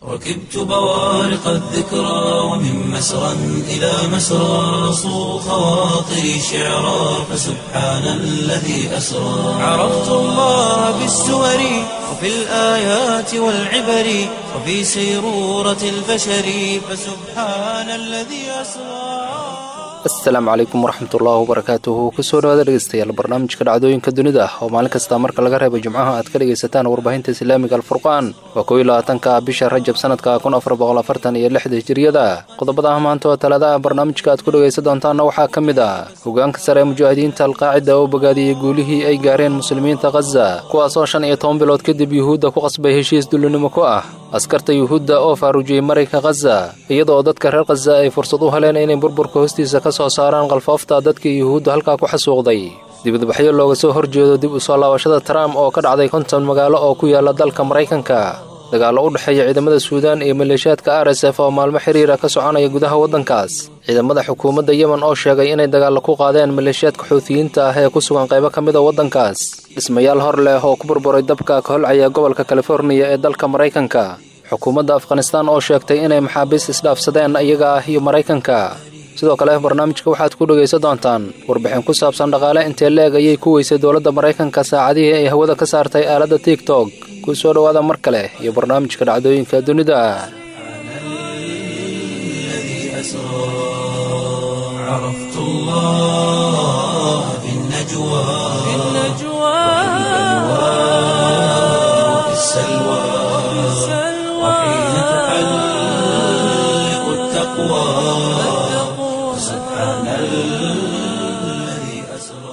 ركبت بوارق الذكرى ومن مسرى إلى مسرى صو خواطري شعرا فسبحان الذي أسرى عرفت الله بالسور وفي الآيات والعبر وفي سيرورة البشر فسبحان الذي أسرى asalaamu calaykum waraxmatullaahi wabarakaatuhu kusoo dhawaada dhegeystayaal barnaamijka dhacdooyinka dunida ah oo maalin kasta marka laga reebo jimcaha aad ka dhegaysataan warbaahinta islaamiga alfurqaan waa kow iyo labaatanka bisha rajab sanadka kun afar boqol afartan iyo lixda hijiriyada qodobada ah maanta oo talaadaha barnaamijka aad ku dhegaysan doontaanna waxaa ka mid ah hogaanka sare ee mujaahidiinta alqaacida oo bogaadiyey guulihii ay gaareen muslimiinta khaza kuwaasoo shan iyo toban bilood kadib yuhuudda ku qasbay heshiis dullinimo ku ah askarta yuhuudda oo faarujiyey marayka khaza iyadoo dadka reer khaza ay fursad u heleen inay burburka hoostiisa ka soo saaraan qalfoofta dadkii yuhuudda halkaa ku xasuuqday dibadbaxyo looga soo horjeedo dib u soo laabashada trump oo ka dhacday konton magaalo oo ku yaala dalka maraykanka dagaallo u dhexeeya ciidamada suudaan iyo maleeshiyaadka r s f oo maalmo xiriira ka soconaya gudaha waddankaas ciidamada xukuumadda yemen oo sheegay inay dagaallo ku qaadeen maleeshiyaadka xuutiyiinta ah ee ku sugan qaybo ka mid a waddankaas dhismayaal hor leh oo ku burburay dabka ka holcaya gobolka californiya ee dalka maraykanka xukuumadda afghanistaan oo sheegtay inay maxaabiist isdhaafsadeen iyaga ah iyo maraykanka sidoo kale barnaamijka waxaad ku dhegaysan doontaan warbixin ku saabsan dhaqaale intee leeg ayay ku weysay dowladda maraykanka saacadihii ay hawada ka saartay aaladda tigtok ku soo dhowaada mar kale iyo barnaamijka dhacdooyinka dunida عرفت الله بالنجوى وفي السلوى وحين تحلق التقوى سبحان الذي أسرى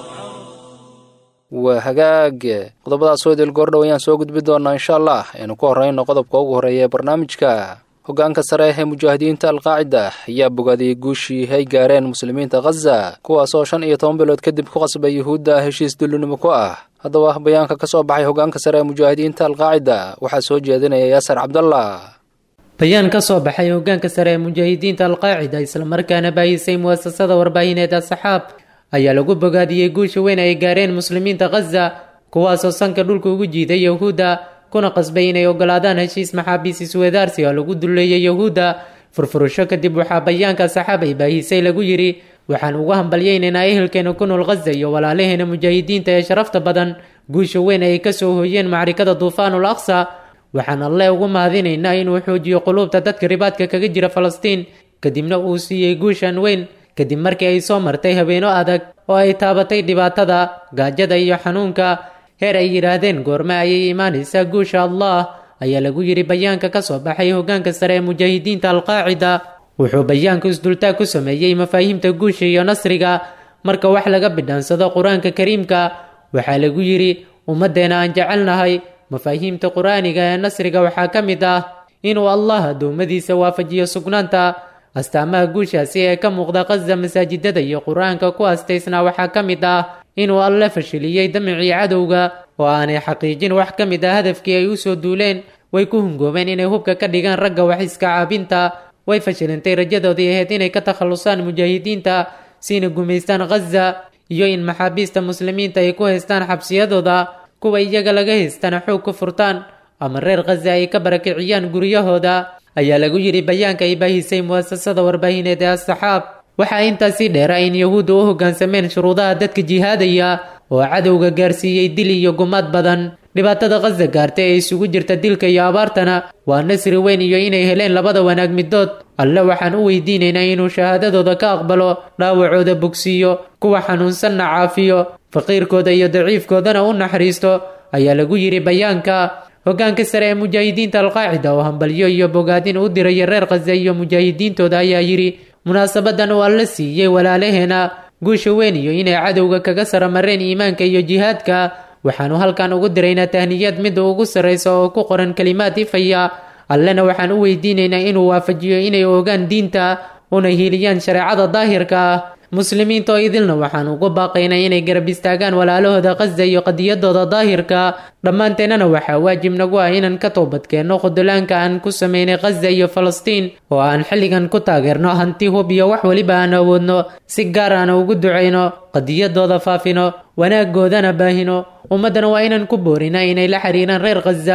waa hagaag qodobadaas oo idil goordhow ayaan soo gudbi doonaa insha allah aynu ku horrayno qodobka ugu horreeya ee barnaamijka hogaanka sare ee mujaahidiinta alqaacida ayaa bogaadiyey guushii ay gaareen muslimiinta khaza kuwaasoo shan iyo toban bilood kadib ku qasbay yuhuudda heshiis dullinimo ku ah haddaba bayaanka ka soo baxay hogaanka sare ee mujaahidiinta alqaacida waxaa soo jeedinaya yaasar cabdallah bayaan ka soo baxay hogaanka sare ee mujaahidiinta alqaacida islamarkaana baahisay muasasada warbaahineed asaxaab ayaa lagu bogaadiyey guusha weyn ay gaareen muslimiinta khaza kuwaasoo sanka dhulka ugu jiiday yahuudda kuna qasbay inay ogolaadaan heshiis maxaabiis iswadaarsi oo lagu dulleeyay yahuudda furfurasho kadib waxaa bayaanka saxaab ay baahisay lagu yidhi waxaan ugu hambalyaynaynaa ehelkeena ku nool khaza iyo walaalaheena mujaahidiinta ee sharafta badan guusha weyn ay kasoo hooyeen macrikada duufaanul aqsa waxaan alle ugu mahadinaynaa inuu xoojiyo quluubta dadka ribaadka kaga jira falastiin kadibna uu siiyey guushan weyn kadib markii ay soo martay habeeno adag oo ay taabatay dhibaatada gaajada iyo xanuunka heer ay yidhaahdeen goorme ayay imaanaysaa guusha allah ayaa lagu yidhi bayaanka ka soo baxay hogaanka sare ee mujaahidiinta alqaacida wuxuu bayaanku isdultaag ku sameeyey mafaahiimta guusha iyo nasriga marka wax laga bidhaansado qur-aanka kariimka waxaa lagu yidhi ummaddeena aan jecelnahay mafaahiimta qur-aaniga ee nasriga waxaa ka mid ah inuu allah addoommadiisa waafajiyo sugnaanta astaamaha guushaasi ee ka muuqda khaza masaajidada iyo qur-aanka ku astaysnaa waxaa ka mid ah inuu alle fashiliyey damicii cadowga oo aanay xaqiijin wax ka mid ah hadafkii ay usoo duuleen way ku hungoobeen inay hubka ka dhigaan ragga wax iska caabinta way fashilintay rajadoodii ahayd inay ka takhallusaan mujaahidiinta siina gumaystaan khaza iyo in maxaabiista muslimiinta ay ku haystaan xabsiyadooda kuwa iyaga laga haystana xoog ku furtaan ama reer khaza ay ka barakiciyaan guryahooda ayaa lagu yidhi bayaanka ay baahisay muasasada warbaahineed ee asaxaab waxaa intaasii dheera in yahuudda u hoggaansameen shuruudaha dadka jihaadaya oo cadowga gaarsiiyey dil iyo gumaad badan dhibaatada khaza gaarta ee isugu jirta dilka iyo abaartana waa nasri weyn iyo inay heleen labada wanaag midood alle waxaan u weydiinaynaa inuu shahaadadooda ka aqbalo dhaawacooda bogsiiyo kuwa xanuunsanna caafiyo faqiirkooda iyo daciifkoodana u naxariisto ayaa lagu yidhi bayaanka hogaanka sare ee mujaahidiinta alqaacida oo hambalyo iyo bogaadin u diraya reer khaza iyo mujaahidiintooda ayaa yidhi munaasabadan uu alla siiyey walaalaheena guusha weyn iyo inay cadowga kaga saramareen iimaanka iyo jihaadka waxaanu halkan ugu diraynaa tahniyad midda ugu sarraysa oo ku qoran kelimaad ifaya allena waxaan u weydiinaynaa inuu waafajiyo inay ogaan diinta una hiiliyaan shareecada daahirka ah muslimiinta oo idilna waxaan ugu baaqaynaa inay garab istaagaan walaalahooda khaza iyo qadiyadooda daahirka dhammaanteennana waxaa waajib nagu ah inaan ka toobadkeenno khudulaanka aan ku sameynay khaza iyo falastiin oo aan xilligan ku taageerno hanti hub iyo wax weliba aan awoodno si gaar aan ugu ducayno qadiyadooda faafino wanaaggoodana baahino ummaddana waa inaan ku boorinaa inay la xiriiraan reer khaza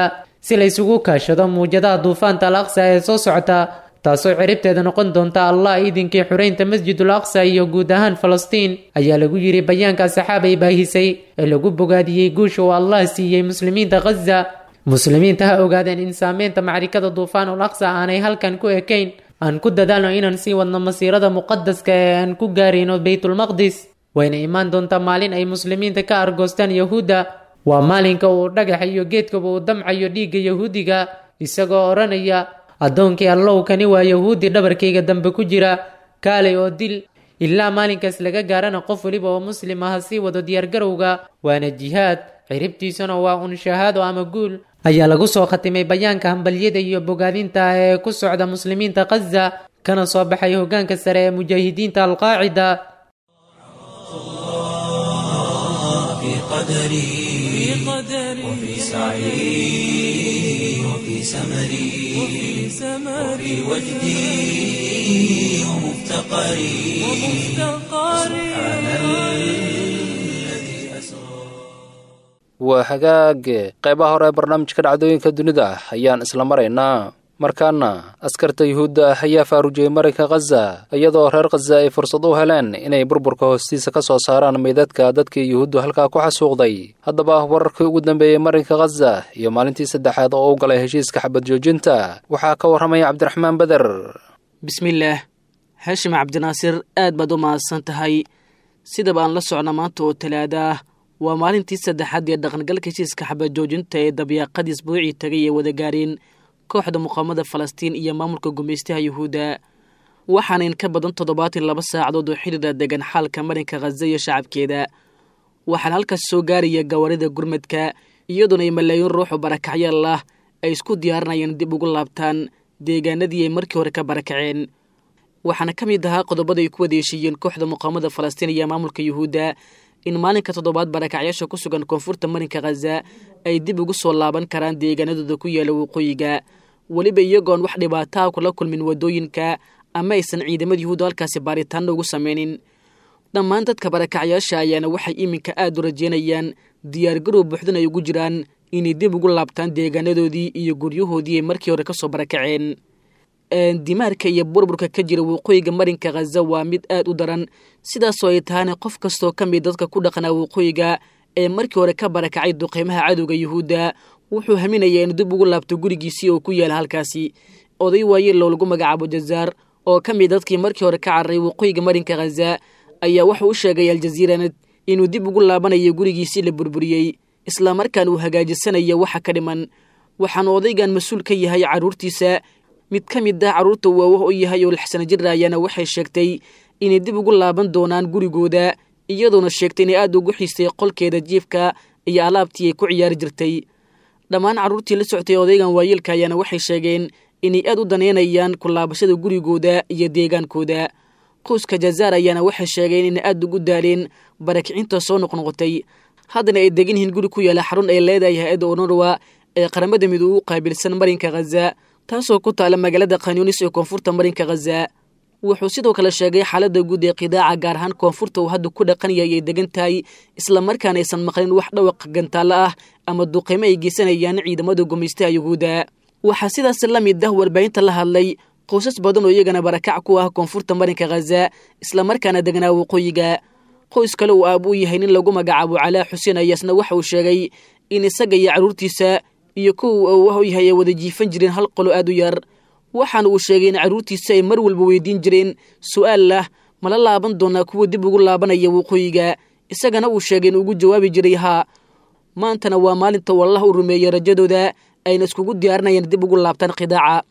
si la isugu kaashado muujadaha duufaanta al aqsa ee soo socota taasoo ciribteeda noqon doonta allah iidinkii xureynta masjidul aqsa iyo guud ahaan falastiin ayaa lagu yidhi bayaanka saxaab ay baahisay ee lagu bogaadiyey guusha uu allah siiyey muslimiinta khaza muslimiinta ha ogaadeen in saameynta macrikada duufaanul aqsa aanay halkan ku ekayn aan ku dadaalno inaan sii wadno masiirada muqadaska ee aan ku gaarayno beytulmaqdis wayna imaan doontaa maalin ay muslimiinta ka argoostaan yahuudda waa maalinka uu dhagaxa iyo geedkaba uu damcayo dhiigga yahuudiga isagoo odhanaya addoonkii allow kani waa yahuudi dhabarkayga dambe ku jira kaalay oo dil ilaa maalinkaas laga gaarana qof weliba oo muslim ah sii wado diyaargarowga waana jihaad ciribtiisuna waa un shahaado ama guul ayaa lagu soo khatimay bayaanka hambalyada iyo bogaadinta ee ku socda muslimiinta khaza kana soo baxay hoggaanka sare ee mujaahidiinta alqaacida في قدري وفي سعي وفي سمري وفي وجدي ومفتقري سبحان الذي أسرى waa hagaage qaybaha hore ee barnaamijka dhacdooyinka dunida ayaan isla maraynaa markaana askarta yuhuudda ah ayaa faarujiyey marinka khaza iyadoo reer khaza ay fursad u heleen inay burburka hoostiisa ka soo saaraan meydadka dadkii yuhuuddu halkaa ku xasuuqday haddaba wararkii ugu dambeeyey marinka khaza iyo maalintii saddexaad oo u galay heshiiska xabad joojinta waxaa ka warramaya cabdiraxmaan beder bismillaah haashim cabdinaasir aad baad u mahadsan tahay sidaba aan la socna maanta oo talaada ah waa maalintii saddexaad ee dhaqangalka heshiiska xabad joojinta ee dabyaaqadii isbuucii tagay ee wada gaareen kooxda muqaamada falastiin iyo maamulka gumaystaha yuhuudda waxaana in ka badan toddobaatan laba saacadood oo xidhiira degan xaalka marinka khaza iyo shacabkeeda waxaana halkaas soo gaaraya gawaarida gurmadka iyadoona ay malaayiin ruuxu barakacyaal ah ay isku diyaarinayaan dib ugu laabtaan deegaanadii ay markii hore ka barakaceen waxaana ka mid ahaa qodobada ay ku wadeeshiiyeen kooxda muqaamada falastiin iyo maamulka yuhuudda in maalinka toddobaad barakacyaasha ku sugan koonfurta marinka khaza ay dib ugu soo laaban karaan deegaanadooda ku yaala waqooyiga weliba iyagoon wax dhibaataa kula kulmin waddooyinka ama aysan ciidamada yuhuudda halkaasi baaritaanna ugu sameynin dhammaan dadka barakacyaasha ayaana waxay iminka aad u rajeynayaan diyaargarow buuxdan ay ugu jiraan inay dib ugu laabtaan deegaanadoodii iyo guryahoodii ay markii hore kasoo barakaceen dimaarka iyo burburka ka jira waqooyiga marinka khaza waa mid aad u daran sidaasoo ay tahana qof kastoo ka mid dadka ku dhaqnaa waqooyiga ee markii hore ka barakacay duqeymaha cadowga yuhuudda wuxuu haminayaa inuu dib ugu laabto gurigiisii oo ku yaala halkaasi oday waayeelow lagu magacaabo jazaar oo ka mid dadkii markii hore ka cararay waqooyiga marinka khaza ayaa wuxuu u sheegay aljaziiranad inuu dib ugu laabanayo gurigiisii la burburiyey islamarkaan uu hagaajisanayo waxa ka dhiman waxaanu odaygan mas-uul ka yahay carruurtiisa mid ka mid ah carruurta uu awoh u yahay oo lixsano jir ayaana waxay sheegtay inay dib ugu laaban doonaan gurigooda iyadoona sheegtay inay aad ugu xiistay qolkeeda jiifka iyo alaabtii ay ku ciyaari jirtay dhammaan carruurtii la soctay odaygan waayeelka ayaana waxay sheegeen inay aad u daneynayaan ku laabashada gurigooda iyo deegaankooda qoyska jazaar ayaana waxay sheegeen inay aad ugu daaleen barakicinta soo noqnoqotay haddana ay degan yihiin guri ku yaala xarun ay leedahay hay-adda onurwa ee qaramada midoobe u qaabilsan marinka khaza taasoo ku taala magaalada khanyunis ee koonfurta marinka khaza wuxuu sidoo kale sheegay xaaladda guud ee qidaaca gaar ahaan koonfurta uu hadda ku dhaqan yahay ay degan tahay islamarkaana aysan maqlin wax dhawaq gantaalo ah ama duqeymo ay geysanayaan ciidamada gumaystaha yuhuudda waxaa sidaas la mid ah warbaahinta la hadlay qoysas badan oo iyagana barakac ku ah koonfurta marinka khaza islamarkaana degnaa waqooyiga qoys kale uu aab u yahay nin lagu magacaabo calaa xuseen ayaasna waxa uu sheegay in isaga iyo carruurtiisa iyo kuwa uu u yahay ay wada jiifan jireen hal qolo aad u yar waxaana uu sheegay in carruurtiisa ay mar walba weydiin jireen su-aal ah mala laaban doonaa kuwa dib ugu laabanaya waqooyiga isagana uu sheegay in ugu jawaabi jiray haa maantana waa maalinta wallah u rumeeyey rajadooda ayna iskugu diyaarinayaan dib ugu laabtaan khidaaca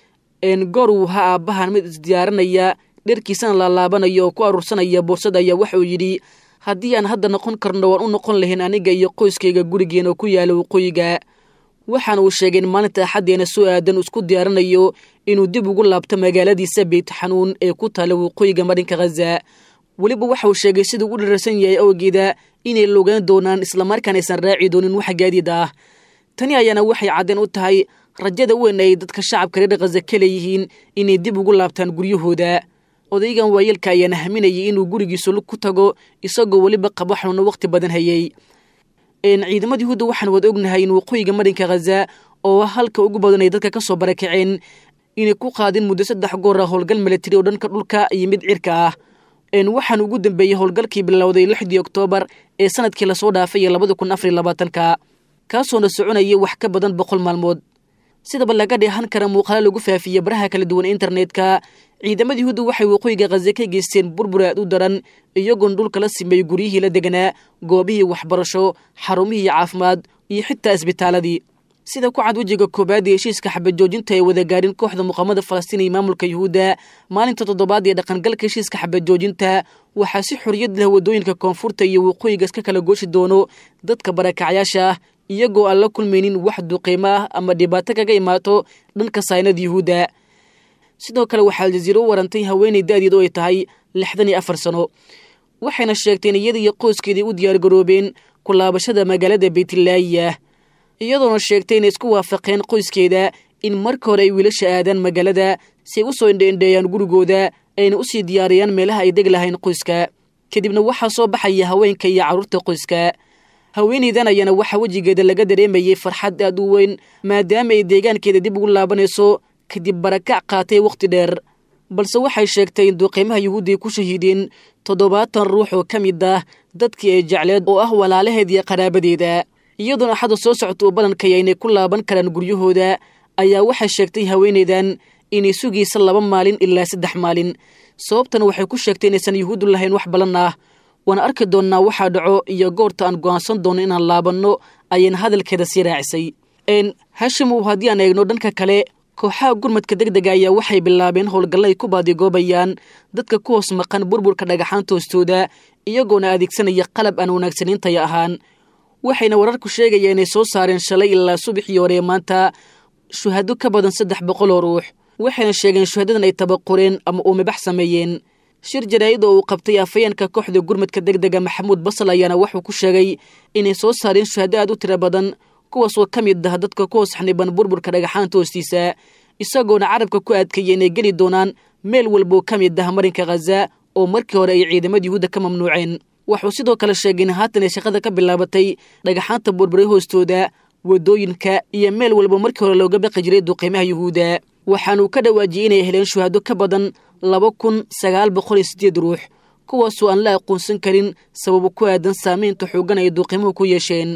goor uu ha aabbahan mid isdiyaarinaya dherkiisana laalaabanayo oo ku aruursanaya boorsada ayaa waxauu yidhi haddii aan hadda noqon karno waan u noqon lahayn aniga iyo qoyskayga gurigeena oo ku yaala waqooyiga waxaana uu sheegay in maalinta axaddeena soo aadan isku diyaarinayo inuu dib ugu laabto magaaladiisa beyt xanuun ee ku taala waqooyiga marinka khaza weliba waxa uu sheegay siduu u dhararsan yahay awgeeda inay logaan doonaan islamarkaan aysan raaci doonin wax gaadiid ah tani ayaana waxay caddeen u tahay rajada weyn ay dadka shacabka reer khaza ka leeyihiin inay dib ugu laabtaan guryahooda odaygan waayeelka ayaana haminayay inuu gurigiisu lug ku tago isagoo weliba qabo xanuuno waqti badan hayay ciidamada yuhuudda waxaan wada ognahay in waqooyiga marinka khaza oo halka ugu badan ay dadka ka soo barakaceen inay ku qaadeen muddo saddex goor ah howlgal milatari oo dhanka dhulka iyo mid cirka ah waxaan ugu dambeeyey howlgalkii bilowday lixdii oktoobar ee sanadkii lasoo dhaafay labada kun afariy labaatanka kaasoona soconayay wax ka badan boqol maalmood sidaba laga dheehan kara muuqaalo lagu faafiyey baraha kala duwan internetka ciidamada yuhuudda waxay waqooyiga khaze ka geysteen burbur aad u daran iyagoona dhulka la simeeyey guryihii la deganaa goobihii waxbarasho xarumihii caafimaad iyo xitaa isbitaaladii sida ku cad wejiga koobaad ee heshiiska xabajoojinta ee wadagaarin kooxda muqaamada falastiin iyo maamulka yuhuudda maalinta toddobaad ee dhaqangalka heshiiska xabajoojinta waxaa si xoriyad leh waddooyinka koonfurta iyo waqooyiga iska kala gooshi doono dadka barakacyaasha ah iyagoo aan la kulmaynin wax duqiimo ah ama dhibaato kaga imaato dhanka saynada yuhuudda sidoo kale waxaa aljaziiro u warantay haweenay da'deed oo ay tahay lixdan iyo afar sano waxayna sheegteen iyada iyo qoyskeedii u diyaargaroobeen ku laabashada magaalada beytlaayiya iyadoona sheegtay inay isku waafaqeen qoyskeeda in marka hore ay wiilasha aadaan magaalada si ay u soo indheendheeyaan gurigooda ayna u sii diyaariyaan meelaha ay deg lahayn qoyska kadibna waxaa soo baxaya haweenka iyo carruurta qoyska haweenaydan ayaana waxaa wejigeeda laga dareemayay farxad aad u weyn maadaama ay deegaankeeda dib ugu laabanayso kadib barakac qaatay wakhti dheer balse waxay sheegtay in duqiimaha yuhuudda ay ku shahiideen toddobaatan ruux oo ka mid ah dadkii ay jecleed oo ah walaalaheed iyo qaraabadeeda iyadoona axadda soo socota oo ballankaya inay ku laaban karaan guryahooda ayaa waxay sheegtay haweenaydan inay sugaysa laba maalin ilaa saddex maalin sababtana waxay ku sheegtay inaysan yuhuuddu lahayn wax ballan ah waana arki doonnaa waxaa dhaco iyo goorta aan go'aansan doono inaan laabanno ayayna hadalkeeda sii raacisay hashimow haddii aan eegno dhanka kale kooxaha gurmadka deg dega ayaa waxay bilaabeen howlgalla ay ku baadigoobayaan dadka ku hoos maqan burburka dhagaxaanta hoostooda iyagoona adeegsanaya qalab aan wanaagsanaintaya ahaan waxayna wararku sheegaya inay soo saareen shalay ilaa subaxii hore maanta shuhado ka badan saddex boqol oo ruux waxayna sheegeen shuhadadan ay tabaqureen ama uumibax sameeyeen shir jaraa'id oo uu qabtay afayeenka kooxda gurmadka deg dega maxamuud basal ayaana wuxuu ku sheegay inay soo saareen shuhado aad u tiro badan kuwaasoo ka mid ah dadka ku hoos xaniban burburka dhagaxaanta hoostiisa isagoona carabka ku adkeeya inay geli doonaan meel walboo ka mid ah marinka khaza oo markii hore ay ciidamada yuhuudda ka mamnuuceen wuxuu sidoo kale sheegay in haatan ay shaqada ka bilaabatay dhagaxaanta burburay hoostooda waddooyinka iyo meel walba markii hore looga baqi jiray duqiimaha yuhuudda waxaanuu ka dhawaajiyey inay heleen shuhado ka badan laba kun sagaal boqol iyo siddeed ruux kuwaasoo aan la aqoonsan karin sababo ku aadan saamaynta xooggan ay duqiimuhu ku yeesheen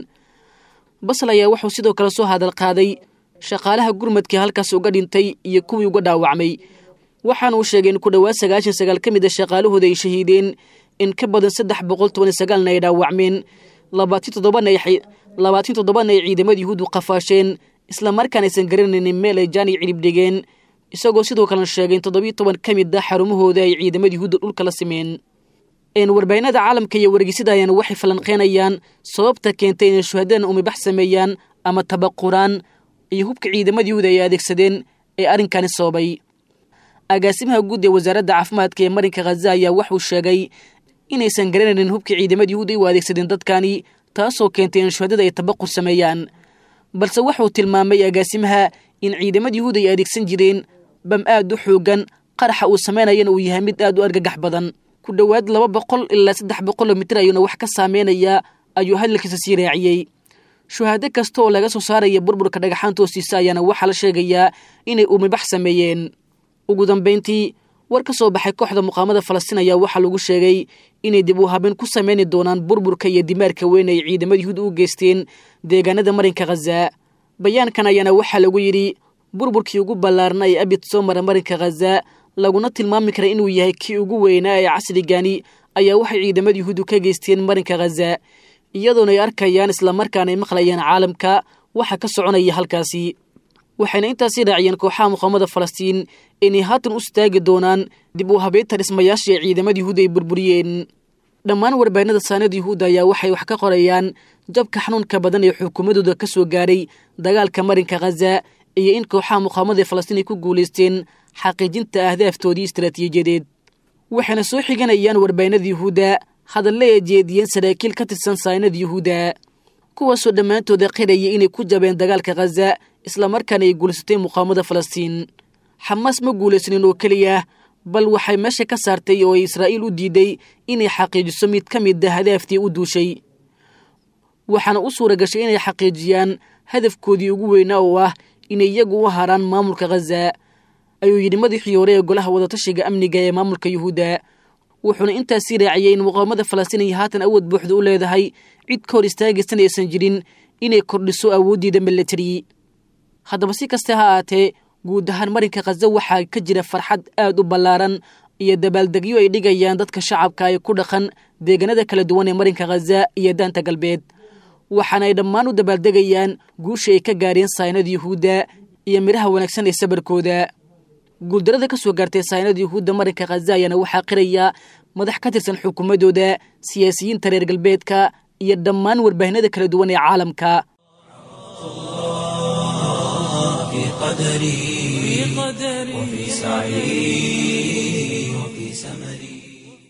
basal ayaa wuxuu sidoo kale soo hadal qaaday shaqaalaha gurmadkii halkaas uga dhintay iyo kuwii uga dhaawacmay waxaana uu sheegay in ku dhowaad sagaashan sagaal ka mid a shaqaalahooda ay shahiideen in ka badan saddex boqol toban iyo sagaalna ay dhaawacmeen labaatan toddobana ay labaatan toddobana ay ciidamada yuhuuddu qafaasheen islamarkaan aysan garanaynin meel ay jaani cilib dhigeen isagoo sidoo kalena sheegay in toddobiyo toban ka mid ah xarumahooda ay ciidamada yuhuudda dhulka la simeen warbaahinada caalamka iyo wargeysada ayaana waxay falanqeynayaan sababta keentay inay shuhadadan umibax sameeyaan ama tabaquraan iyo hubka ciidamada yuhuud ay adeegsadeen ee arrinkani sababay agaasimaha guud ee wasaaradda caafimaadka ee marinka khaza ayaa wuxuu sheegay inaysan garanaynin hubka ciidamada yuhuud ay u adeegsadeen dadkani taasoo keentay in shuhadada ay tabaqur sameeyaan balse wuxuu tilmaamay agaasimaha in ciidamada yuhuud ay adeegsan jireen bam aad u xoogan qaraxa uu samaynayana uu yahay mid aad u argagax badan ku dhowaad laba boqol ilaa saddex boqoloo mitir ayuuna wax ka saameynayaa ayuu hadalkiisa sii raaciyey shuhaado kasta oo laga soo saaraya burburka dhagaxaanta hoostiisa ayaana waxaa la sheegayaa inay umibax sameeyeen ugu dambayntii war ka soo baxay kooxda muqaamada falastiin ayaa waxaa lagu sheegay inay dib u habeen ku sameyni doonaan burburka iyo dimaarka weyn ay ciidamada yuhuud u geysteen deegaanada marinka khaza bayaankan ayaana waxaa lagu yidhi burburkii ugu ballaarna ee abid soo mara marinka khaza laguna tilmaami kara inuu yahay kii ugu weynaa ee casrigani ayaa waxay ciidamada yuhuuddu ka geysteen marinka khaza iyadoona ay arkayaan islamarkaana ay maqlayaan caalamka waxa ka soconaya halkaasi waxayna intaasii raaciyeen kooxaha muqaamada falastiin inay haatan u istaagi doonaan dib u habeynta dhismayaashii ee ciidamada yuhuudda ay burburiyeen dhammaan warbaahinada saanada yuhuudda ayaa waxay wax ka qorayaan jabka xanuunka badan ee xukuumadooda ka soo gaaray dagaalka marinka khaza iyo in kooxaha muqaamada ee falastiin ay ku guulaysteen xaqiijinta ahdaaftoodii istaraatiijiyadeed waxayna soo xiganayaan warbaahinada yuhuudda hadalle ay jeediyeen saraakiil ka tirsan saanada yuhuudda kuwaasoo dhammaantooda qiraya inay ku jabeen dagaalka khaza islamarkaana ay guulaysatay muqaamada falastiin xamaas ma guulaysanin oo keliya bal waxay meesha ka saartay oo ay israa'iil u diiday inay xaqiijiso mid ka mid a hadaaftii u duushay waxaana u suura gashay inay xaqiijiyaan hadafkoodii ugu weynaa oo ah inay iyagu u haraan maamulka khaza ayuu yidhi madaxii hore ee golaha wadatashiga amniga ee maamulka yuhuudda wuxuuna intaasii raaciyey in muqaawamada falastiin ay haatan awood buuxda u leedahay cid ka hor istaagaysan aysan jirin inay kordhiso awooddiida milatari haddaba si kaste ha aatee guud ahaan marinka khaza waxaa ka jira farxad aad u ballaaran iyo dabaaldegyo ay dhigayaan dadka shacabka ay ku dhaqan deegaanada kala duwan ee marinka khaza iyo daanta galbeed waxaana ay dhammaan u dabaaldegayaan guusha ay ka gaareen saynada yuhuudda iyo midhaha wanaagsan ee sabarkooda guuldarada ka soo gaartay saynada yuhuudda marinka khaza ayaana waxaa qiraya madax ka tirsan xukuumadooda siyaasiyiinta reer galbeedka iyo dhammaan warbaahinada kala duwan ee caalamka في قدري وفي سعي وفي سمري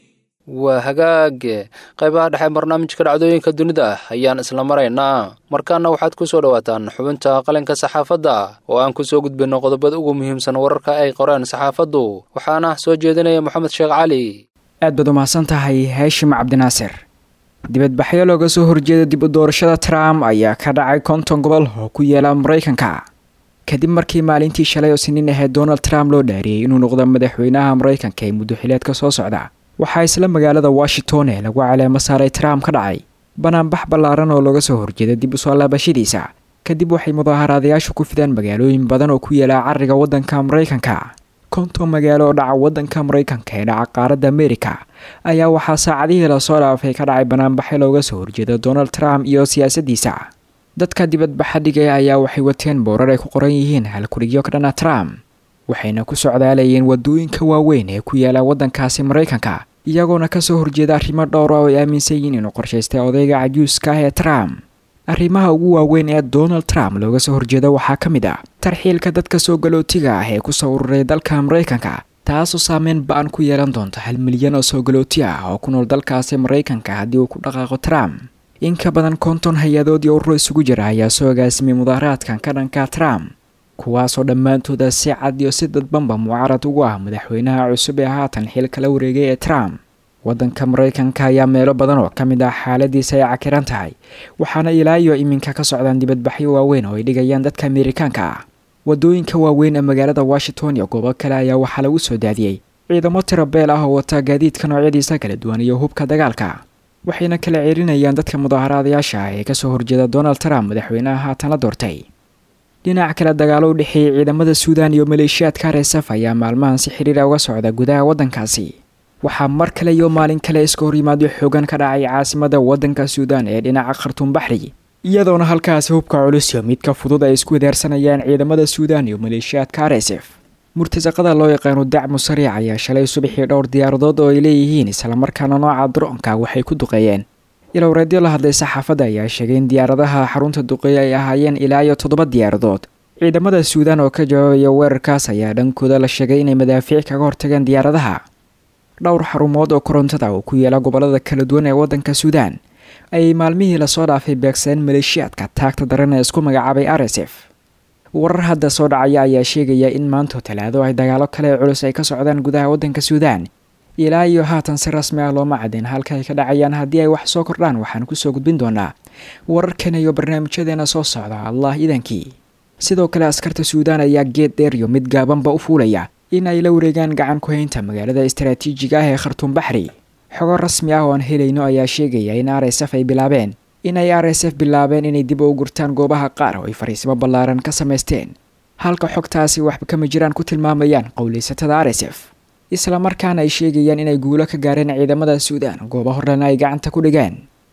waa hagaage qaybaha dhexe barnaamijka dhacdooyinka dunida ayaan isla maraynaa markaana waxaad ku soo dhowaataan xubinta qalinka saxaafadda oo aan kusoo gudbinno qodobada ugu muhiimsan wararka ay qoreen saxaafaddu waxaana soo jeedinaya moxamed sheekh cali aad baad umahadsan tahay haashim cabdinaasir dibadbaxyo looga soo horjeeda dib u doorashada trump ayaa ka dhacay konton gobol oo ku yaala maraykanka kadib markii maalintii shalay oo siniin ahayd donald trump loo dhaariyey inuu noqdo madaxweynaha maraykanka ee muddo xileedka soo socda waxaa isla magaalada washington ee lagu caleemo saaray trump ka dhacay banaanbax ballaaran oo looga soo horjeeda dib usoo laabashadiisa kadib waxay mudaaharaadayaashu ku fidaan magaalooyin badan oo ku yaala cariga waddanka maraykanka konton magaalo oo dhaca waddanka maraykanka ee dhaca qaaradda amerika ayaa waxaa saacadihii lasoo dhaafay ka dhacay banaanbaxyo looga soo horjeeda donald trump iyo siyaasaddiisa dadka dibadbaxa dhigaya ayaa waxay wateen boorar ay ku qoran yihiin halkurigyo ka dhana trump waxayna ku socdaalayeen wadooyinka waaweyn ee ku yaala waddankaasi maraykanka iyagoona kasoo horjeeda arrimo dhowra oo ay aaminsan yihiin inuu qorshaystay odayga cajuuska ah ee trump arrimaha ugu waaweyn ee donald trump looga soo horjeeda waxaa ka mid ah tarxiilka dadka soo galootiga ah ee kusoo ururay dalka maraykanka taasoo saameyn ba-an ku yeelan doonta hal milyan oo soo galooti ah oo ku nool dalkaasi maraykanka haddii uu ku dhaqaaqo trump in ka badan konton hay-adood iyo ururo isugu jira ayaa soo agaasimay mudaaharaadkan ka dhanka trump kuwaasoo dhammaantooda si cad iyo si dadbanba mucaarad ugu ah madaxweynaha cusub ee haatan xil kala wareegay ee trump waddanka maraykanka ayaa meelo badan oo ka mid ah xaaladiisa ay cakiran tahay waxaana ilaa iyo iminka ka socdaan dibadbaxyo waaweyn oo ay dhigayaan dadka amerikaanka ah wadooyinka waaweyn ee magaalada washington iyo goobo kale ayaa waxaa lagu soo daadiyey ciidamo tiro beel ah oo wata gaadiidka noocyadiisa kala duwan iyo hubka dagaalka waxayna kala celinayaan dadka mudaaharaadayaasha ah ee kasoo horjeeda donald trump madaxweynaha haatan la doortay dhinac kale dagaalo u dhexeeyey ciidamada suudan iyo maleeshiyaadka resaf ayaa maalmahan si xiriira uga socda gudaha waddankaasi waxaa mar kale iyo maalin kale iska horyimaadyo xoogan ka dhacay caasimada waddanka suudan ee dhinaca khartuum baxri iyadoona halkaasi hubka culus iyo midka fudud ay isku wedaarsanayaan ciidamada suudan iyo maleeshiyaadka resef murtasaqada loo yaqaano dacmu sariic ayaa shalay subaxii dhowr diyaaradood oo ay leeyihiin islamarkaana nooca droonka waxay ku duqeeyeen ilowreedyo la hadlay saxaafadda ayaa sheegay in diyaaradaha xarunta duqeeye ay ahaayeen ilaa iyo toddoba diyaaradood ciidamada suudan oo ka jawaabaya weerarkaas ayaa dhankooda la sheegay inay madaafiic kaga hortageen diyaaradaha dhowr xarumood oo korontada oo ku yaala gobolada kala duwan ee waddanka suudan ayay maalmihii lasoo dhaafay beegsadeen maleeshiyaadka taagta daran ee isku magacaabay rsf warar hadda soo dhacaya ayaa sheegaya in maanto talaado ay dagaalo kale culus ay ka socdaan gudaha waddanka suudan ilaa iyo haatan si rasmi ah looma cadin halka ay ka dhacayaan haddii ay wax soo kordhaan waxaan kusoo gudbin doonaa wararkan iyo barnaamijyadeena soo socda allah idankii sidoo kale askarta suudan ayaa geed dheer iyo mid gaabanba u fuulaya in ay la wareegaan gacan ku haynta magaalada istaraatiijiga ah ee khartuum baxri xogo rasmi ah oo aan helayno ayaa sheegaya in r s f ay bilaabeen in ay r s f bilaabeen inay dib u gurtaan goobaha qaar oo ay fariisimo ballaaran ka samaysteen halka xogtaasi waxba kama jiraan ku tilmaamayaan qowleysatada r s f isla markaana ay sheegayaan inay guulo ka gaareen ciidamada suudan goobo horena ay gacanta ku dhigeen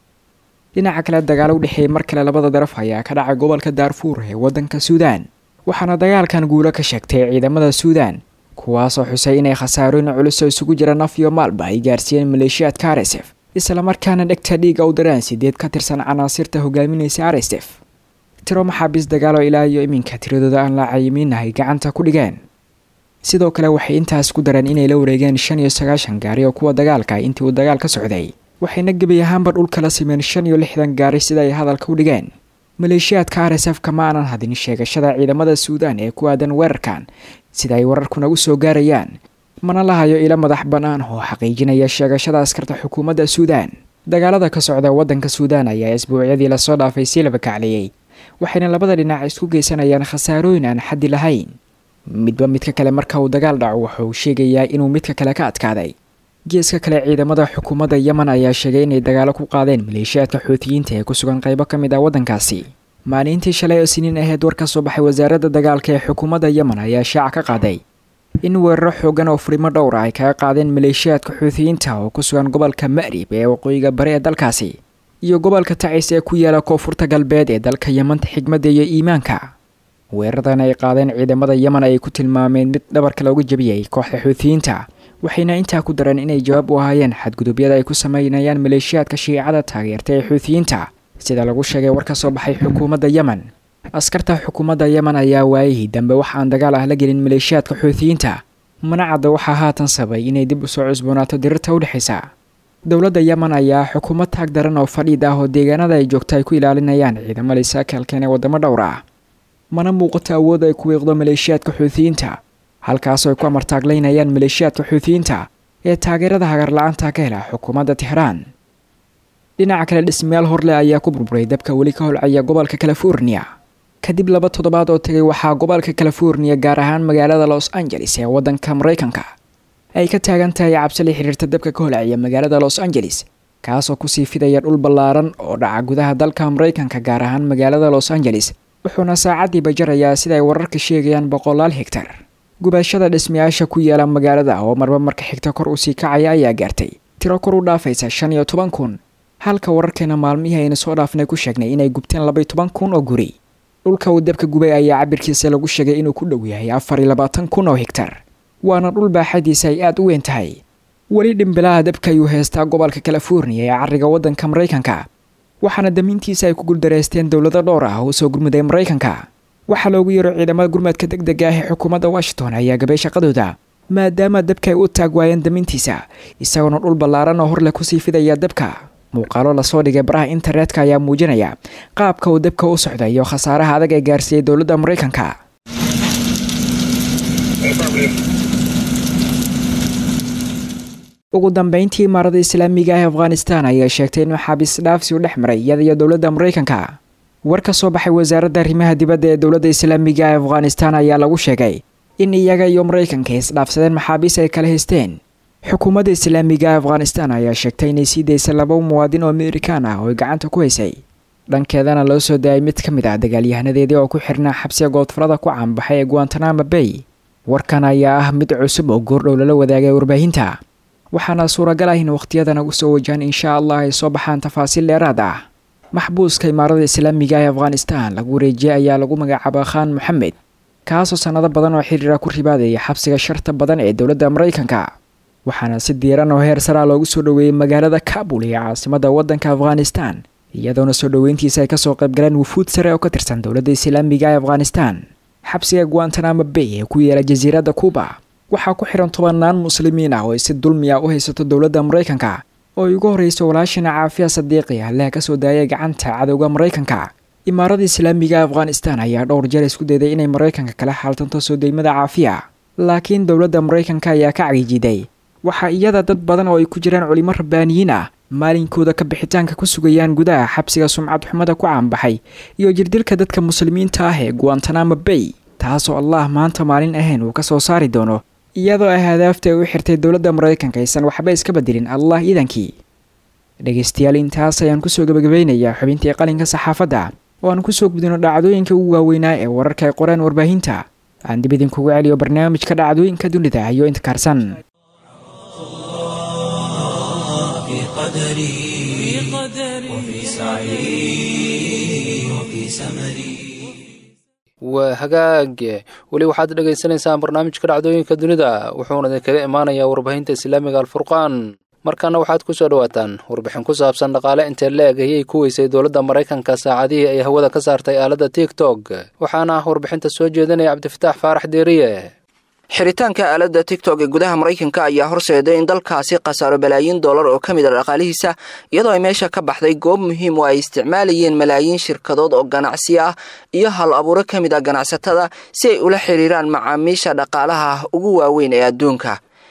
dhinaca kale dagaalo u dhexeeyay mar kale labada daraf ayaa ka dhacay gobolka daarfuur ee waddanka suudan waxaana dagaalkan guulo ka sheegtay ciidamada suudan kuwaasoo xusay inay khasaarooyin culus oo isugu jira naf iyo maalba ay gaarsiiyeen maleeshiyaadka r s f islamarkaana dhegta dhiiga u daraan sideed ka tirsan canaasirta hogaaminaysa r s f tiro maxaabiis dagaalo ilaa iyo iminka tiradooda aan la cayimiinahay gacanta ku dhigeen sidoo kale waxay intaas ku dareen inay la wareegeen shan iyo sagaashan gaari oo kuwa dagaalka intii uu dagaal ka socday waxayna gebi ahaanba dhulka la simeen shan iyo lixdan gaari sida ay hadalka u dhigeen maleeshiyaadka r s f kama aanan hadin sheegashada ciidamada suudan ee ku aadan weerarkan sida ay wararkuna u soo gaarayaan mana lahayo ilo madax bannaan oo xaqiijinaya sheegashada askarta xukuumadda suudan dagaalada ka socda waddanka suudan ayaa isbuucyadii lasoo dhaafay sii laba kacliyey waxayna labada dhinac isku geysanayaan khasaarooyin aan xaddi lahayn midba midka kale marka uu dagaal dhaco wuxuu sheegayaa inuu midka kale ka adkaaday geeska kale ciidamada xukuumadda yemen ayaa sheegay inay dagaalo ku qaadeen maleeshiyaadka xuutiyiinta ee ku sugan qaybo ka mid ah waddankaasi maalintii shalay oo siniin ahayd war ka soo baxay wasaaradda dagaalka ee xukuumadda yemen ayaa shaaca ka qaaday in weeraro xoogan oo furimo dhowra ay kaga qaadeen maleeshiyaadka xuutiyiinta oo ku sugan gobolka ma'rib ee waqooyiga bari ee dalkaasi iyo gobolka tacis ee ku yaala koonfurta galbeed ee dalka yemanta xigmadda iyo iimaanka weeraradan ay qaadeen ciidamada yemen ayay ku tilmaameen mid dhabarka looga jebiyey kooxda xuutiyiinta waxayna intaa ku dareen inay jawaab u ahaayeen xadgudubyada ay ku sameynayaan maleeshiyaadka shiicada taageerta ee xuutiyiinta sida lagu sheegay war ka soo baxay xukuumadda yemen askarta xukuumadda yemen ayaa waayihii dambe wax aan dagaal ah la gelin maleeshiyaadka xuutiyiinta mana cadda waxaa haatan sabay inay dib usoo cusboonaato dirirta u dhexaysa dowladda yemen ayaa xukuumad taag daran oo fadhiid ah oo deegaanada ay joogto ay ku ilaalinayaan ciidamo laysaakalkeen ee waddamo dhowr ah mana muuqato awood ay ku wiiqdo maleeshiyaadka xuutiyiinta halkaasoo ay ku amartaaglaynayaan maleeshiyaadka xuutiyiinta ee taageerada hagarla-aanta ka hela xukuumadda tixraan dhinaca kale dhismayaal horleh ayaa ku burburay dabka weli ka holcaya gobolka california kadib laba toddobaad oo tegay waxaa gobolka california gaar ahaan magaalada los angeles ee waddanka maraykanka ay ka taagan tahay cabsi la xiriirta dabka ka holcaya magaalada los angeles kaasoo kusii fidaya dhul ballaaran oo dhaca gudaha dalka maraykanka gaar ahaan magaalada los angeles wuxuuna saacaddiiba jarayaa sida ay wararka sheegayaan boqolaal hegtar gubashada dhismayaasha ku yaala magaalada oo marba marka xigta kor usii kacaya ayaa gaartay tiro kor u dhaafaysa shan iyo toban kun halka wararkeena maalmihii aynu soo dhaafnay ku sheegnay inay gubteen labaiyo toban kun oo guri dhulka uu dabka gubay ayaa cabirkiisa lagu sheegay inuu ku dhow yahay afar iyo labaatan kun oo hegtar waana dhul baaxadiisa ay aada u weyn tahay weli dhimbilaha dabka ayuu heystaa gobolka california ee cariga waddanka maraykanka waxaana damiintiisa ay ku guuldareysteen dowlado dhowr ah oo soo gurmuday maraykanka waxaa loogu yeero ciidamada gurmadka deg dega ah ee xukuumadda washington ayaa gabay shaqadooda maadaama dabka ay u taag waayeen damiintiisa isagoona dhul ballaaran oo horleh kusii fidaya dabka muuqaalo lasoo dhigay baraha internetka ayaa muujinaya qaabka uu dabka u socda iyo khasaaraha adag ee gaarsiiyey dowladda maraykanka ugu dambeyntii imaarada islaamiga ah ee afghanistan ayaa sheegtay inuu xaabis dhaafsi u dhex maray iyada iyo dowladda maraykanka war ka soo baxay wasaaradda arrimaha dibadda ee dowladda islaamiga ee afghanistan ayaa lagu sheegay in iyaga iyo maraykanka isdhaafsadeen maxaabiis ay kala haysteen xukuumadda islaamiga ee afghanistan ayaa sheegtay inay sii daysay laba muwaadin oo amerikaan ah oo ay gacanta ku haysay dhankeedana loo soo daayay mid ka mid ah dagaalyahanadeedii oo ku xirnaa xabsiga goodfarada ku caanbaxay ee guantanamo bay warkan ayaa ah mid cusub oo goordhow lala wadaagay warbaahinta waxaana suuragal ah in wakhtiyadan ugu soo wajahan insha allah ay soo baxaan tafaasiil dheeraad ah maxbuuska imaarada islaamiga ee afghanistan lagu wareejiyay ayaa lagu magacaaba khaan moxamed kaasoo sannado badan oo xiriira ku ribaadaya xabsiga sharta badan ee dowladda maraykanka waxaana si diiran oo heer saraa loogu soo dhoweeyey magaalada kabul ee caasimadda waddanka afghanistan iyadoona soo dhoweyntiisa ay kasoo qaybgaleen wufuud sare oo ka tirsan dowladda islaamiga ee afghanistan xabsiga guantanamo bay ee ku yeela jasiiradda kuuba waxaa ku xihan tobanaan muslimiin ah oo ay si dulmiya u haysato dowladda maraykanka oo ay ugu horreyso walaashina caafiya sadiiqi allaha ka soo daayay gacanta cadowga maraykanka imaarada islaamiga afghanistan ayaa dhowr jeer isku dayday inay maraykanka kala xaaltanto soo deymada caafiya laakiin dowladda maraykanka ayaa ka cagijiday waxaa iyada dad badan oo ay ku jiraan culimo rabbaaniyiin ah maalinkooda ka bixitaanka ku sugayaan gudaha xabsiga sumcad xumada ku caanbaxay iyo jirdilka dadka muslimiinta ah ee guantanamo bay taasoo allah maanta maalin ahayn uu ka soo saari doono iyadoo ay hadaafta ay u xirtay dowladda maraykanka aysan waxba iska bedelin allah iidankii dhegaystayaal intaas ayaan kusoo gebagabeynayaa xubintii qalinka saxaafadda oo aan kusoo gudino dhacdooyinka ugu waaweynaa ee wararka ay qoreen warbaahinta aan dib idinkugu celiyo barnaamijka dhacdooyinka dunida iyo inta kaarsan في قدري وفي سعي وفي سمري waa hagaag weli waxaad dhagaysanaysaan barnaamijka dhacdooyinka dunida wuxuuna idinkaga imaanayaa warbaahinta islaamiga alfurqaan markaana waxaad ku soo dhawaataan warbixin ku saabsan dhaqaale intee la-eg ayay ku weysay dowladda maraykanka saacadihii ay hawada ka saartay aaladda tiktok waxaana ah warbixinta soo jeedinaya cabdifataax faarax deeriye xiritaanka aaladda tigtok ee gudaha maraykanka ayaa horseeday in dalkaasi khasaaro balaayiin dollar oo ka mid a dhaqaalihiisa iyadoo ay meesha ka baxday goob muhiim oo ay isticmaalayeen malaayiin shirkadood oo ganacsi ah iyo hal abuuro ka mid ah ganacsatada si ay ula xiriiraan macaamiisha dhaqaalaha ugu waaweyn ee adduunka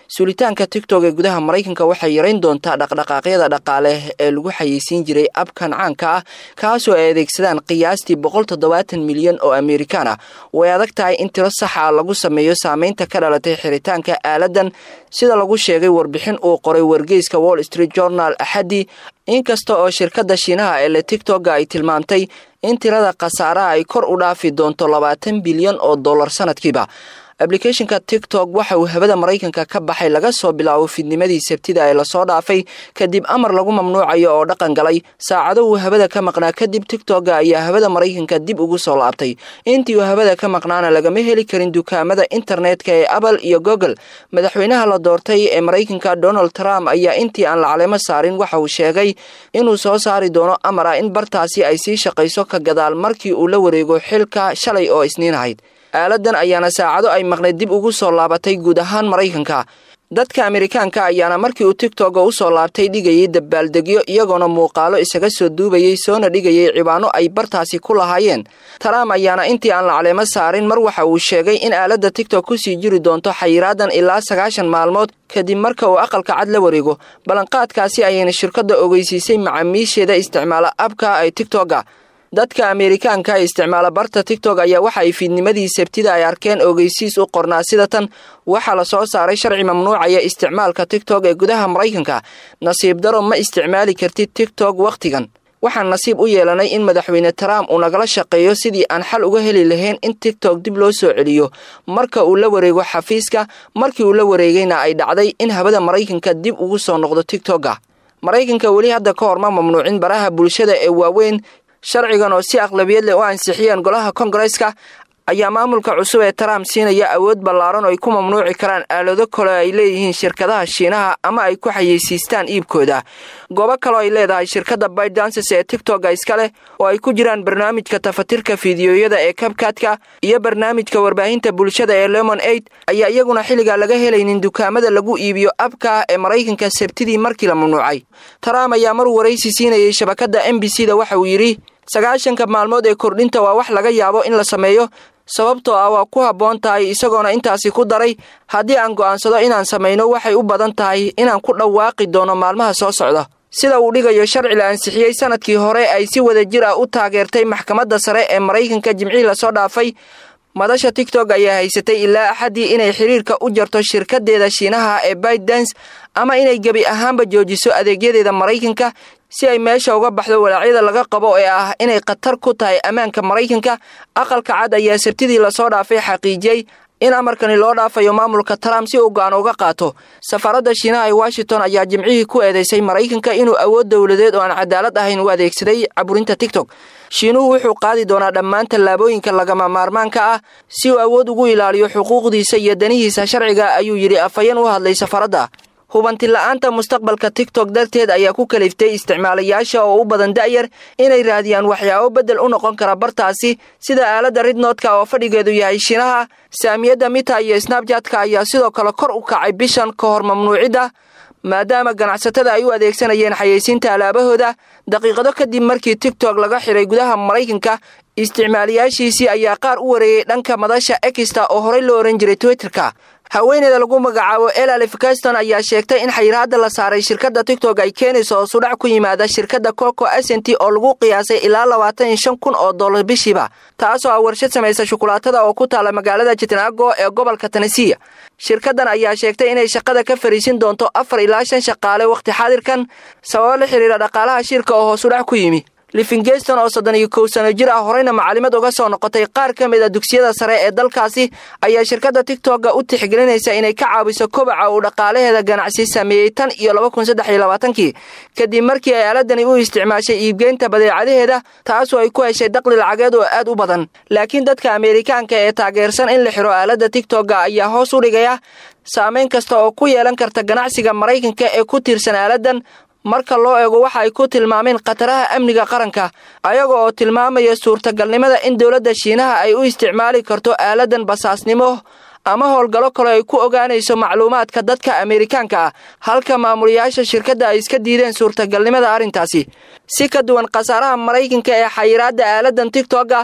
sulitaanka tigtok ee gudaha maraykanka waxay yarayn doontaa dhaqdhaqaaqyada dhaqaale ee lagu xayeysiin jiray abkan caanka ah kaasoo ay adeegsadaan qiyaastii boqol toddobaatan milyan oo amerikaan ah way adag tahay in tiro saxa ah lagu sameeyo saameynta ka dhalatay xiritaanka aaladan sida lagu sheegay warbixin uu qoray wargeyska wall street journal axadii inkasta oo shirkadda shiinaha ee le tigtogga ay tilmaamtay in tirada khasaaraha ay kor u dhaafi doonto labaatan bilyan oo dollar sanadkiiba ablicathonka tiktok waxa uu hawada maraykanka ka baxay laga soo bilaabo fidnimadii sabtida ee lasoo dhaafay kadib amar lagu mamnuucayo oo dhaqan galay saacado uu hawada ka maqnaa kadib tigtogga ayaa hawada maraykanka dib ugu soo laabtay intii uu hawada ka maqnaana lagama heli karin dukaamada internetka ee apple iyo google madaxweynaha la doortay ee maraykanka donald trump ayaa intii aan la caleemo saarin waxa uu sheegay inuu soo saari doono amar ah in bartaasi ay sii shaqayso ka gadaal markii uu la wareego xilka shalay oo isniin ahayd aaladan ayaana saacado ay maqnayd dib ugu soo laabatay guud ahaan maraykanka dadka amerikaanka ayaana markii uu tigtogga u soo laabtay dhigayay dabaaldegyo iyagoona muuqaalo isaga soo duubayay soona dhigayay cibaano ay bartaasi ku lahaayeen trump ayaana intii aan la caleemo saarin mar waxa uu sheegay in aaladda tigtok kusii jiri doonto xayiraadan ilaa sagaashan maalmood kadib marka uu aqalka cad la wareego ballanqaadkaasi ayayna shirkadda ogeysiisay macaamiisheeda isticmaala abka ay tigtogga dadka ameerikaanka ee isticmaala barta tigtok ayaa waxa ay fiidnimadii sabtida ay arkeen ogeysiis u qornaa sida tan waxaa la soo saaray sharci mamnuucaya isticmaalka tigtok ee gudaha maraykanka nasiib daro ma isticmaali kartid tigtok wakhtigan waxaan nasiib u yeelanay in madaxweyne trump uu nagala shaqeeyo sidii aan xal uga heli lahayn in tigtok dib loo soo celiyo marka uu la wareego xafiiska markii uu la wareegayna ay dhacday in hawada maraykanka dib ugu soo noqdo tigtogga maraykanka weli hadda ka hor ma mamnuucin baraha bulshada ee waaweyn sharcigan oo si aqlabiyad leh u ansixiyeen golaha kongareska ayaa maamulka cusub ee trump siinaya awood ballaaran oo ay ku mamnuuci karaan aalado kale ay leeyihiin shirkadaha shiinaha ama ay ku xayeysiistaan iibkooda goobo kaleo ay leedahay shirkadda bydances ee tigtogga iska leh oo ay ku jiraan barnaamijka tafatirka fiidiyoyada ee kabkatka iyo barnaamijka warbaahinta bulshada ee lemon aid ayaa iyaguna xilligaa laga helaynin dukaamada lagu iibiyo abka ee maraykanka sabtidii markii la mamnuucay trump ayaa mar waraysi siinayay shabakadda m b c da waxa uu yidhi sagaashanka maalmood ee kordhinta waa wax laga yaabo in la sameeyo sababtoo ah waa ku habboon tahay isagoona intaasi ku daray haddii aan go'aansado inaan samayno waxay u badan tahay inaan ku dhawaaqi doono maalmaha soo socda sida uu dhigayo sharci la ansixiyey sanadkii hore ay si wada jir ah u taageertay maxkamadda sare ee maraykanka jimcihii lasoo dhaafay madasha tigtok ayaa haysatay ilaa axaddii inay xiriirka u jarto shirkadeeda shiinaha ee baydans ama inay gebi ahaanba joojiso adeegyadeeda maraykanka si ay meesha uga baxdo walaacyada laga qabo ee ah inay khatar ku tahay ammaanka maraykanka aqalka cad ayaa sabtidii lasoo dhaafay xaqiijiyey in amarkani loo dhaafayo maamulka trump si uu go-aan uga qaato safaaradda shiinaha ee washington ayaa jimcihii ku eedeysay maraykanka inuu awood dowladeed oo aan cadaalad ahayn u adeegsaday caburinta tigtok shiinuhu wuxuu qaadi doonaa dhammaan tallaabooyinka lagama maarmaanka ah si uu awood ugu ilaaliyo xuquuqdiisa iyo danihiisa sharciga ayuu yidhi afhayeen u hadlay safaaradda hubanti la-aanta mustaqbalka tigtok darteed ayaa ku kaliftay isticmaalayaasha oo u badan da'yar inay raadiyaan waxyaabo beddel u noqon kara bartaasi sida aaladda ridnoodka oo fadhigeedu yahay shiinaha saamiyadda mita iyo snabjatka ayaa sidoo kale kor u kacay bishan ka hor mamnuucidda maadaama ganacsatada ay u adeegsanayeen xayeysiinta alaabahooda daqiiqado kadib markii tigtok laga xiray gudaha maraykanka isticmaalayaashiisii ayaa qaar u wareeyey dhanka madasha exta oo horey loo ohan jiray twitterka haweeneyda lagu magacaabo elalif gaston ayaa sheegtay in xayiraadda la saaray shirkadda tigtok ay keenayso oo sudhac ku yimaada shirkadda coco asenti oo lagu qiyaasay ilaa labaatan iyo shan kun oo dollar bishiiba taasoo ah warshad samaysa shukulaatada oo ku taala magaalada jitnaago ee gobolka tanesiya shirkaddan ayaa sheegtay inay shaqada ka fariisin doonto afar ilaa shan shaqaale wakhti xaadirkan sababo la xiriira dhaqaalaha shirka oo hoosudhac ku yimi livingeston oo soddon iyo kow sano jir ah horeyna macalimad uga soo noqotay qaar ka mid a dugsiyada sare ee dalkaasi ayaa shirkadda tigtokga u tixgelinaysa inay ka caawiso kobaca uu dhaqaalaheeda ganacsi sameeyey tan iyo laba kun saddex iyo labaatankii kadib markii ay aaladani u isticmaashay iibgeynta badeecadaheeda taasoo ay ku heshay daqli lacageed oo aad u badan laakiin dadka ameerikaanka ee taageersan in la xiro aaladda tigtokga ayaa hoos u dhigaya saameyn kasta oo ku yeelan karta ganacsiga maraykanka ee ku tiirsan aaladan marka loo eego waxa ay ku tilmaameen khataraha amniga qaranka ayaga oo tilmaamaya suurtagalnimada in dowladda shiinaha ay u isticmaali karto aaladan basaasnimo ama howlgallo kale ay ku ogaanayso macluumaadka dadka ameerikaanka ah halka maamulayaasha shirkadda ay iska diideen suurtagalnimada arrintaasi si ka duwan khasaaraha maraykanka ee xayiraadda aaladan tigtokga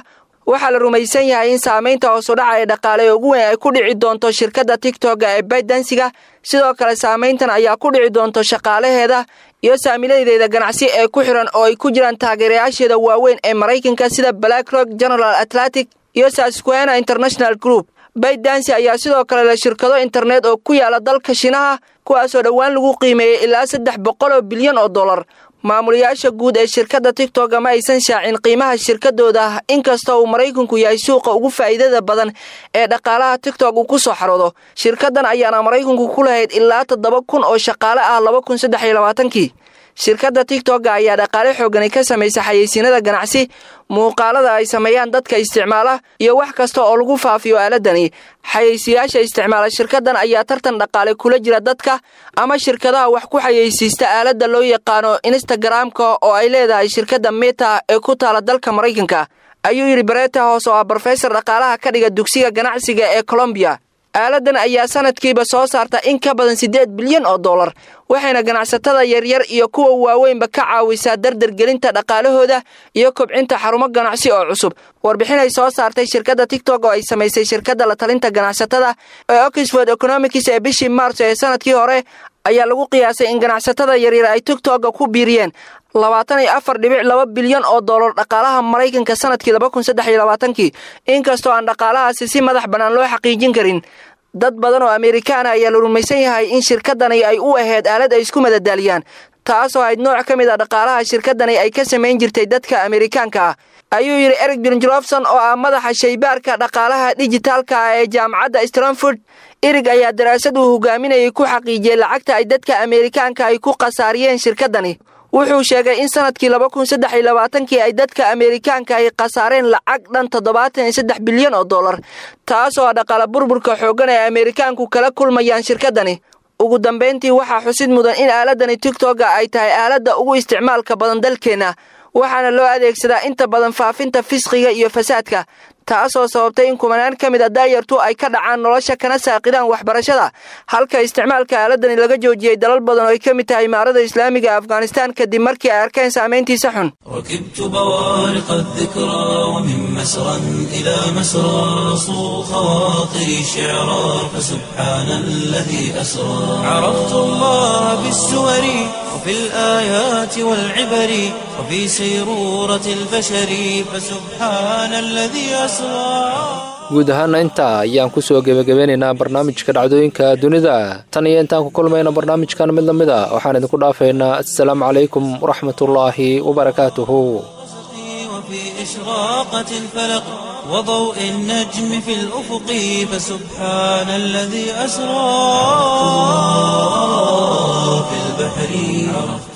waxaa la rumaysan yahay in saamaynta hoosudhaca ee dhaqaale ee ugu weyn ay ku dhici doonto shirkadda tigtogga ee baydansiga sidoo kale saamayntan ayaa ku dhici doonto shaqaalaheeda iyo saamiladeeda ganacsi ee ku xiran oo ay ku jiraan taageerayaasheeda waaweyn ee maraykanka sida blackrock general atlantic iyo sasquena international group baydansi ayaa sidoo kale leh shirkado internet oo ku yaala dalka shinaha kuwaasoo dhowaan lagu qiimeeyey ilaa saddex boqol oo bilyan oo dollar maamulayaasha guud ee shirkadda tigtogga ma aysan shaacin qiimaha shirkadooda inkasta uu maraykanku yahay suuqa ugu faa'iidada badan ee dhaqaalaha tigtog uu ku soo xaroodo shirkaddan ayaana maraykanku ku lahayd ilaa toddoba kun oo shaqaale ah laba kun saddex iyo labaatankii shirkadda tigtogga ayaa dhaqaale xoogani ka samaysa xayeysiinada ganacsi muuqaalada ay sameeyaan dadka isticmaala iyo wax kasta oo lagu faafiyo aaladani xayeysiyaasha isticmaala shirkaddan ayaa tartan dhaqaale kula jira dadka ama shirkadaha wax ku xayeysiista aaladda loo yaqaano instagramka oo ay leedahay shirkadda meta ee ku taala dalka maraykanka ayuu yidhi bareta hoos oo ah brofesor dhaqaalaha ka dhiga dugsiga ganacsiga ee colombiya aaladan ayaa sanadkiiba soo saarta in ka badan siddeed bilyan oo dollar waxayna ganacsatada yaryar iyo kuwa waaweynba ka caawisaa dardargelinta dhaqaalahooda iyo kobcinta xarumo ganacsi oo cusub warbixinay soo saartay shirkadda tigtog oo ay samaysay shirkadda la talinta ganacsatada ee oxford economics ee bishii maars ee sanadkii hore ayaa lagu qiyaasay in ganacsatada yaryar ay tigtogga ku biiriyeen labaatan iyo afar dhibic laba bilyan oo dollar dhaqaalaha maraykanka sanadkii laba kun saddex iyo labaatankii inkastoo aan dhaqaalahaasi si madax bannaan loo xaqiijin karin dad badan oo amerikaana ayaa la rumaysan yahay in shirkaddani ay u ahayd aalad ay isku madadaaliyaan taasoo ayd nooc ka mid a dhaqaalaha shirkaddani ay ka samayn jirtay dadka amerikaanka ah ayuu yidhi eric jonjolofson oo ah madaxa shaybaarka dhaqaalaha dijitaalka ah ee jaamacadda stranford erig ayaa daraasad uu hogaaminayay ku xaqiijiyey lacagta ay dadka amerikaanka ay ku khasaariyeen shirkaddani wuxuu sheegay in sanadkii laba kun saddex iyo labaatankii ay dadka amerikaanka ay khasaareen lacag dhan toddobaatan iyo saddex bilyan oo dollar taasoo ah dhaqaale burburka xooggan ee amerikaanku kala kulmayaan shirkaddani ugu dambayntii waxaa xusid mudan in aaladani tigtogga ay tahay aaladda ugu isticmaalka badan dalkeenna waxaana loo adeegsadaa inta badan faafinta fisqiga iyo fasaadka taasoo sababtay in kumanaan ka mid a daayartu ay ka dhacaan nolosha kana saaqidaan waxbarashada halka isticmaalka aaladani laga joojiyey dalal badan oo ay ka mid tahay imaarada islaamiga afghanistan kadib markii ay arkeen saamayntiisa xun ركبت بوارق الذكرى ومن مسرى إلى مسرى صو خواطري شعرا فسبحان الذي أسرى عرفت الله بالسور وفي الآيات والعبر وفي سيرورة البشر فسبحان الذي أسرى guud ahaana intaa ayaan kusoo gebagabeynaynaa barnaamijka dhacdooyinka dunida tan iyo intaan ku kulmayna barnaamijkan mid lamid a waxaan idinku dhaafaynaa assalaamu calaykum waraxmatullaahi wabarakaatuhu وفي إشراقة الفلق وضوء النجم في الأفق فسبحان الذي أسرى في البحر عرفت